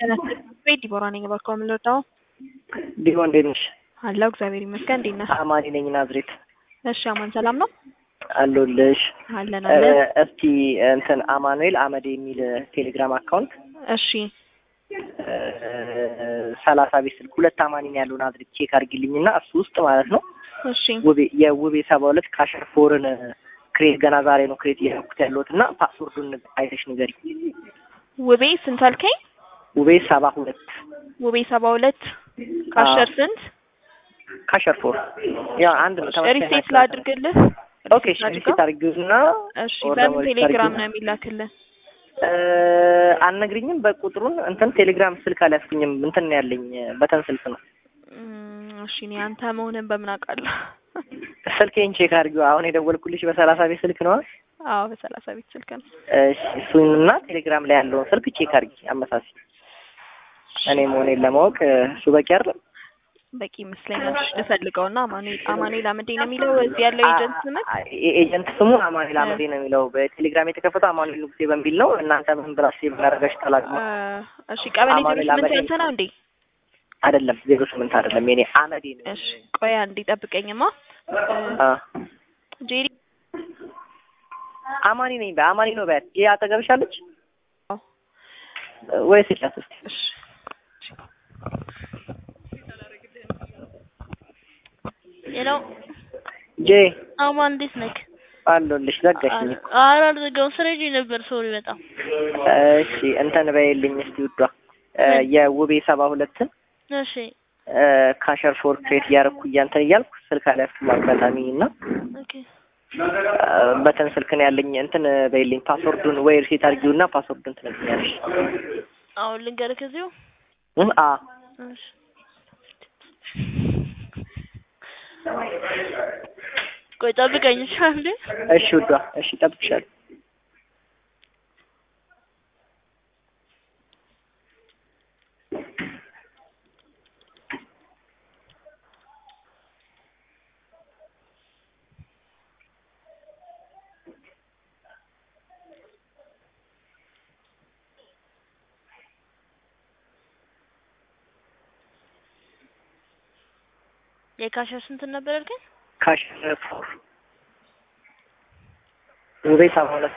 ቤት ዲቦራ ነኝ። እባክዎ ምን ልርዳዎ? ዲቦ እንዴት ነሽ? አለሁ እግዚአብሔር ይመስገን። እንዴት ነህ? አማኒ ነኝ ናዝሬት እሺ አማን ሰላም ነው? አለሁልሽ። አለን አለን። እስቲ እንትን አማኑኤል አመዴ የሚል ቴሌግራም አካውንት እሺ ሰላሳ ቤት ስልክ ሁለት አማኒ ነው ያለው ናዝሬት ቼክ አድርጊልኝና እሱ ውስጥ ማለት ነው እሺ ውቤ የውቤ ሰባ ሁለት ካሸር ፎርን ክሬት ገና ዛሬ ነው ክሬት እያደረኩት ያለሁት እና ፓስወርዱን አይተሽ ንገሪ። ውቤ ስንት አልከኝ? ውቤ ሰባ ሁለት ውቤ ሰባ ሁለት ካሸር ስንት? ካሸር ፎር ያ አንድ ነው ተመሳሳይ ሪሴት ናቸው። ላድርግልህ? ኦኬ እሺ ሪሴት አድርጊውና እሺ ኦር በምን ደግሞ ሪሴት ቴሌግራም አድርጊው። ነው የሚላክልህ? አልነግሪኝም በቁጥሩን እንትን ቴሌግራም ስልክ አልያዝኩኝም እንትን ነው ያለኝ በተን ስልክ ነው እም፣ እሺ እኔ አንተ መሆንን በምን አውቃለሁ? ስልኬን ቼክ አድርጊው አሁን የደወልኩልሽ በሰላሳ ቤት ስልክ ነው አዎ በሰላሳ ቤት ስልክ ነው። እሺ እሱንና ቴሌግራም ላይ ያለውን ስልክ ቼክ አድርጊ አመሳሲ እኔ መሆኔን ለማወቅ እሱ በቂ አይደለም በቂ ይመስለኛል። እሺ ልፈልገውና አማኑኤል አማኑኤል አመዴ ነው የሚለው እዚህ ያለው ኤጀንት ስምህ? ኤጀንት ስሙ አማኑኤል አመዴ ነው የሚለው በቴሌግራም የተከፈተው አማኑኤል ንጉሴ በሚል ነው እናንተ ምን ብላችሁ የምናደርጋችሁ ተላቅሞ እ፣ እሺ ቀበሌ ዜሮ አማኑኤል ስምንት አመዴ ያንተ ነው እንዴ? አይደለም ዜሮ ስምንት አይደለም የኔ አመዴ ነው እሺ ቆይ አንዴ ጠብቀኝማ። አ ጄሪ አማኒ ነኝ በአማኒ ነው በያት ይሄ አጠገብሻለች አዎ። ወይስ ይቻት እስኪ እሺ ሄሎ ጄ አማን እንዴት ነህ? አለሁልሽ ዘጋሽኝ እኮ ኧረ አልዘጋሁም ስራ ይዤ ነበር። ሶሪ በጣም እሺ እንትን በይልኝ እስቲ ውዷ እ፣ የውቤ ሰባ ሁለትን እሺ እ፣ ካሸር ፎር ክሬት እያደረኩ እያንተን እያልኩ ስልክ አልያዝኩም አጋጣሚ እና ኦኬ እ፣ በተን ስልክ ነው ያለኝ እንትን በይልኝ ፓስወርዱን ወይ ሪሴት አድርጊውና ፓስወርዱን ትነግሪኛለሽ አሁን ልንገርህ ከዚሁ እ፣ አ እሺ ቆይ ጠብቀኝ እሺ አንዴ እሺ ውዷ እሺ እጠብቅሻለሁ የካሸር ስንት ነበር ያልከኝ? ካሸር ፎር ውቤ ሰባ ሁለት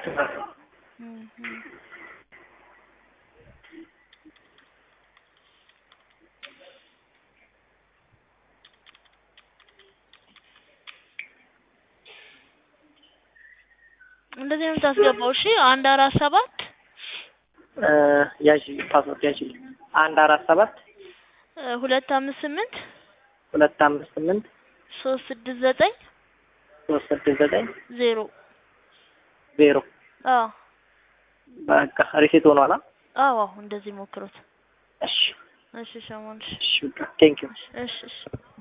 እንደዚህ ነው የምታስገባው። እሺ አንድ አራት ሰባት እ፣ ያዥ ፓስወርድ ያዥ አንድ አራት ሰባት እ፣ ሁለት አምስት ስምንት ሁለት አምስት ስምንት ሶስት ስድስት ዘጠኝ ሶስት ስድስት ዘጠኝ ዜሮ ዜሮ አዎ በቃ ሪሴት ሆኗል አ? አዎ አዎ እንደዚህ ሞክሩት። እሺ እሺ ሸሞን እሺ ቴንክ ዩ እሺ እሺ